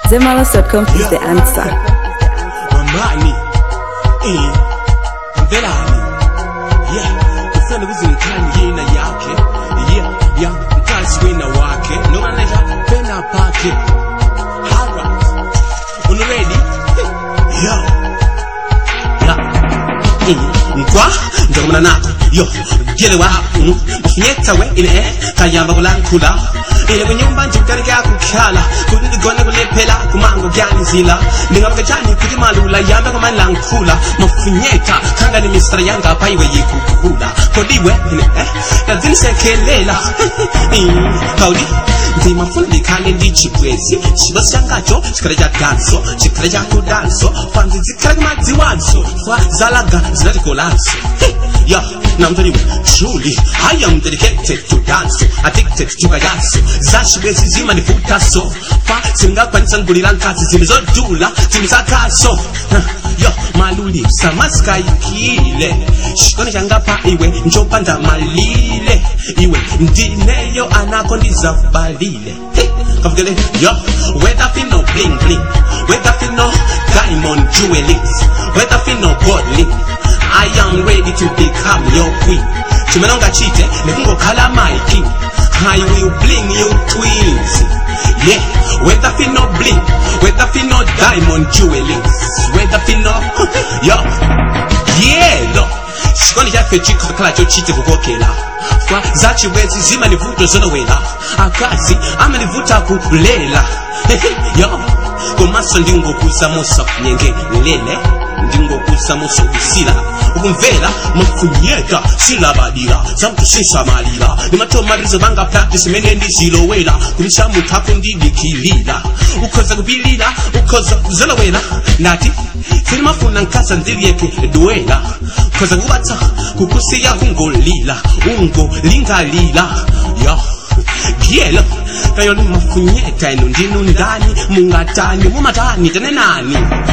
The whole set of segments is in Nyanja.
Zemalos.com is the answer. Mamani. Eh. Mvelani. Yeah. Ufende kuzinkani yina yake. Yeah. Ya mkazi wina wake. Noma nesha pena pake. Alright. Unu ready? Yo. Ya. Eh. Nkwa. Ndokumana nako. Yo. Gele wa. Mm. Nyeta we. Ine eh. Kayamba kulankula. Ile kunyumba njukarika kukhala Kundi gona kulephela kumango kyanzila Ningavuka chani kuti malula yambe kumalankhula Mafunyeka kanga ni mistra yanga paiwe yikukhula Kodiwe ine eh Kazinisekelela Kaudi ndimafuna ndikhale ndichibwezi chiba changacho chikhala cha danso chikhala cha kudanso fanzi zikhala kumadziwanso fa zalaga zinatikolanso ya namtaliwe truly i am dedicated to dance addicted to kayanso zachibwezi zimanifutaso fa zingakwanisa ngulira nkazi zimi zodula zimi zakaso yo maluli samasikayikile chikono changapa iwe njopanda malile iwe ndineyo anako ndizabalile kavukele yo whether fino bling bling whether fino diamond jewelings whether fino godly I am ready to become your queen chimenonga chite nekungokhala my king I will bling you twins yeah whether fino bling whether fino diamond jewelings whether fino yo yeah no chikondi chaffe chikhala chochite kukokela fa zachibwezi zimanivuto zonowela akazi amanivuta kulela yo komaso ndingokuza musa kunyengelele ndingokuza musa kusila ukumvela mafunyeka silabadira zamtu sinsamalira nimatomalizo banga practice mene ndizilowela kumisa muthu akundidikilila ukhoza kupilila ukhoza kuzolowela ndati sinimafuna nkasa ndiliyeke duwela ukhoza kubatsa kukusiya kungolila ungolingalila yo gielo kayo limafunyeka ino ndinu ndani mungatani mumatani tenenani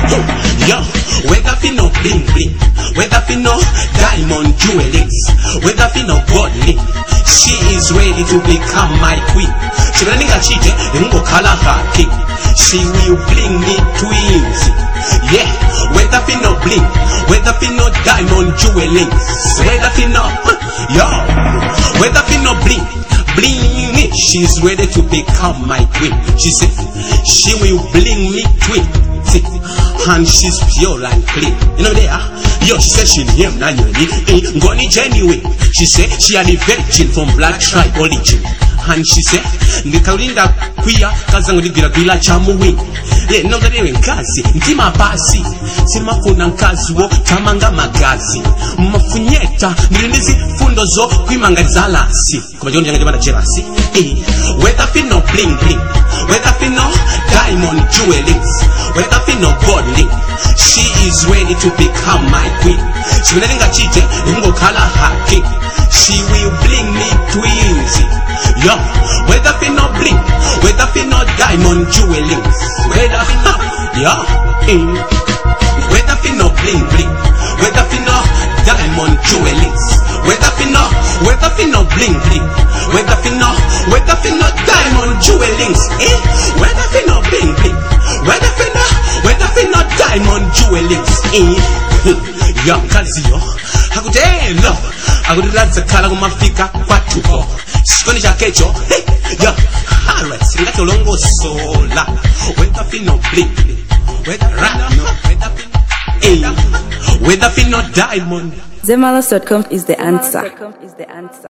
yo whether fino bling bling whether fino diamond jewelings whether fino godly she is ready to become my queen chimene ndingachite ndingokhala her king she will bring me twins yeah whether fino bling whether fino diamond jewelings whether fino yo whether fino bling bling me. She's ready to become my queen. She said, she will bling me twin. See, and she's pure and clean. You know there? Yo, she said she name Nanyoni. Eh, Ngoni genuine. She said she had a virgin from black tribe origin. And she said, ndikaulinda kwiya kazangu ndigwiragwira chamuwini ye nongerewe nkazi ntima basi sinimafuna nkazi wo tamanga magazi mafunyeta ndili ndizifundo zo kwimangaliza lasi koma chikondi changa chimana jelasi Eh, whether fino bling bling whether fino diamond jewelings whether fino godly she is ready to become my queen chimene ndingachite ndingokhala her king she will bring me twins yo whether fino bling whether fino diamond jewelings whether yo mm. whether fino bling bling whether fino diamond jewelings whether fino whether fino bling bling whether fino whether fino diamond jewelings eh whether fino bling bling whether fino whether fino diamond jewelings eh yo kazi yo akutelo akutiladza khala kumafika kwatuko chikondi chakecho hey, yo alright singati ulongosola whether fino bling whether rano whether fino eh whether fino diamond Zemalos.com is the answer.